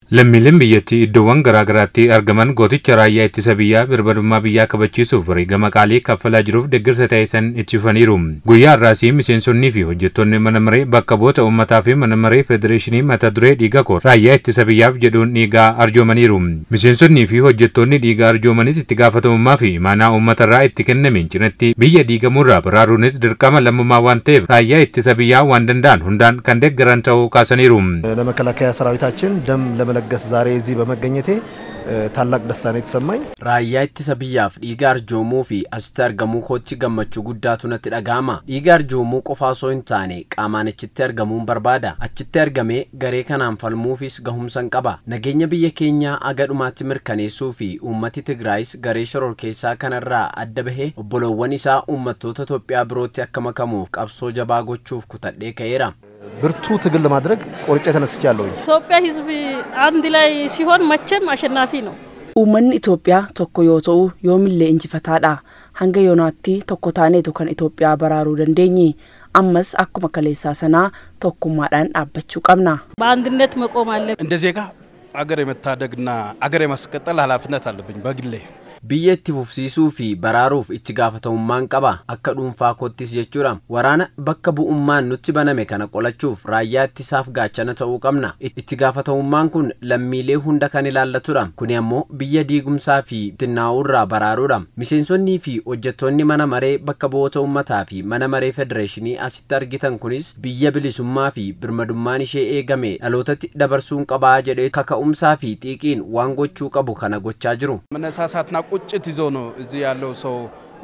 Lammiileen biyyattii iddoowwan garaa garaatti argaman gooticha raayyaa ittisa biyyaa birmadummaa biyyaa kabachiisuuf wareegama qaalii kaffalaa jiruuf deeggarsa taasisan itti fufaniiru. Guyyaa har'aasii miseensonnii fi hojjettoonni mana maree bakka bu'oota uummataa fi mana maree federeeshinii mata duree dhiiga koo raayyaa ittisa biyyaaf jedhuun dhiigaa arjoomaniiru. Miseensonnii fi hojjettoonni dhiigaa arjoomanis itti gaafatamummaa fi imaanaa uummatarraa itti kennameen cinatti biyya diigamuurraa baraaruunis dirqama lammummaa waan ta'eef raayyaa ittisa biyyaa waan danda'an hundaan kan deeggaran ta'uu kaasaniiru. ለመከላከያ ሰራዊታችን ደም ለመለገስ ዛሬ እዚህ በመገኘቴ ታላቅ ደስታ ነው የተሰማኝ። raayyaa ittisa biyyaaf dhiiga arjoomuu fi asitti argamuu kootti gammachuu guddaatu natti dhaga'ama dhiiga arjoomuu qofa osoo hin taane qaamaan achitti argamuun barbaada achitti argamee garee kanaan falmuufis gahumsan qaba nageenya biyya keenyaa aga dhumaatti mirkaneessuu fi uummati tigraayis garee shororkeessaa kanarraa adda bahee obboloowwan isaa uummattoota Itoophiyaa birootti akka makamuuf qabsoo jabaa gochuuf kutadhee ka'eera. ብርቱ ትግል ለማድረግ ቆርጬ ተነስቻለሁኝ። ኢትዮጵያ ሕዝብ አንድ ላይ ሲሆን መቼም አሸናፊ ነው። Uummanni Itoophiyaa tokko yoo ta'u yoomillee injifataadha. Hanga yoonaatti tokko taaneetu kan Itoophiyaa baraaruu dandeenye. Ammas akkuma kaleessaa sanaa tokkummaadhaan dhaabbachuu qabna. በአንድነት መቆም አለብን። እንደ ዜጋ አገር የመታደግና አገር የማስቀጠል ኃላፊነት አለብኝ በግሌ። biyya itti fufsiisuu fi baraaruuf itti gaafatamummaan qaba akka dhuunfaa koottis jechuudha waraana bakka bu'ummaan nutti baname kana qolachuuf raayyaa ittisaaf gaachana ta'uu qabna itti gaafatamummaan kun lammiilee hunda kan ilaallatudha kuni ammoo biyya diigumsaa fi xinnaa'uurraa baraaruudha miseensonnii fi hojjettoonni mana maree bakka bu'oota uummataa fi mana maree federeeshinii asitti argitan kunis biyya bilisummaa fi birmadummaan ishee eegame dhalootatti dabarsuun qabaa jedhee kaka'umsaa fi xiiqiin waan gochuu qabu kana gochaa jiru መነሳሳትና ቁጭት ይዞ ነው እዚህ ያለው ሰው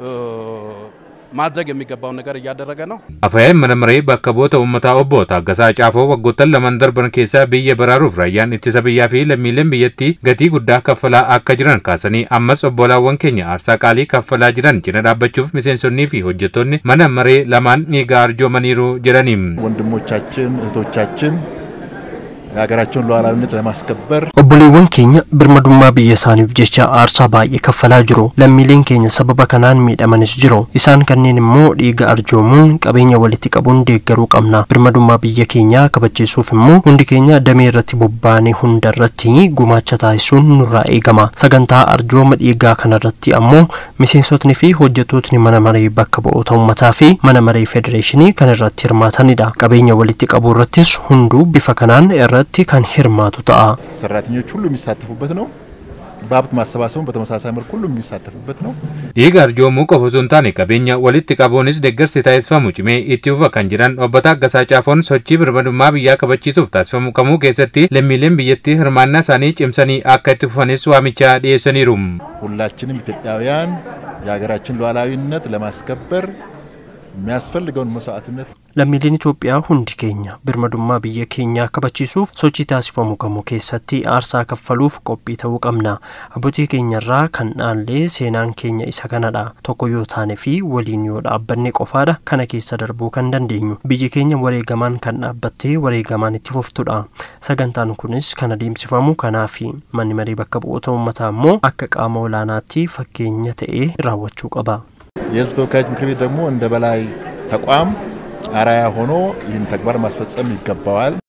ማድረግ የሚገባውን ነገር እያደረገ ነው። Afayaan mana maree bakka bu'oota uummataa obbo Taaggasaa Caafoo waggoottan lamaan darban keessaa biyya baraaruuf raayyaan ittisa biyyaa fi lammiileen biyyattii gatii guddaa kaffalaa akka jiran kaasanii ammas obbolaawwan keenya aarsaa qaalii kaffalaa jiran cina dhaabbachuuf miseensonnii fi hojjettoonni mana maree lamaan dhiigaa arjoomaniiru jedhaniim. ወንድሞቻችን እህቶቻችን የሀገራቸውን ሉዓላዊነት ለማስከበር obboleewwan keenya birmadummaa biyya isaaniif jecha aarsaa baay'ee kaffalaa jiru lammiileen keenya sababa kanaan miidhamanis jiru isaan kanneen immoo dhiiga arjoomuun qabeenya walitti qabuun deeggaruu qabna birmadummaa biyya keenyaa kabachiisuuf immoo hundi keenya damee irratti bobbaanee hunda irratti gumaacha taasisuun nurraa eegama sagantaa arjooma dhiigaa kanarratti ammoo miseensotni fi hojjettootni mana maree bakka bu'oota uummataa fi mana maree federeeshinii kan irratti hirmaatanidha qabeenya walitti qabuu irrattis hunduu bifa kanaan irratti kan hirmaatu ta'a. ሰራተኞች ሁሉ የሚሳተፉበት ነው። በሀብት ማሰባሰቡን በተመሳሳይ መልኩ ሁሉ የሚሳተፉበት ነው። Dhiiga arjoomuu qofa osoo hin taane qabeenya walitti qabuunis deeggarsi taasifamu cimee itti fufa kan jiran obbo Taaggasaa Caafoon sochii birmadummaa biyyaa kabachiisuuf taasifamu kamuu keessatti lammiileen biyyattii hirmaannaa isaanii cimsanii akka itti fufanis waamicha dhiyeessaniiru. ሁላችንም ኢትዮጵያውያን የሀገራችን ሉዓላዊነት ለማስከበር የሚያስፈልገውን መስዋዕትነት lammiileen Itoophiyaa hundi keenya birmadummaa biyya keenyaa kabachiisuuf sochii taasifamu kamuu keessatti aarsaa kaffaluuf qophii ta'uu qabna abbootii keenyarraa kan dhaallee seenaan keenya isa kanadha tokko yoo taane fi waliin yoo dhaabbanne qofaadha kana keessa darbuu kan dandeenyu biyyi keenya wareegamaan kan dhaabbattee wareegamaan itti fuftudha sagantaan kunis kan adeemsifamu kanaafi manni maree bakka bu'oota uummataa immoo akka qaama olaanaatti fakkeenya ta'ee raawwachuu qaba. የህዝብ ተወካዮች ምክር ቤት ደግሞ እንደ በላይ ተቋም አራያ ሆኖ ይህን ተግባር ማስፈጸም ይገባዋል።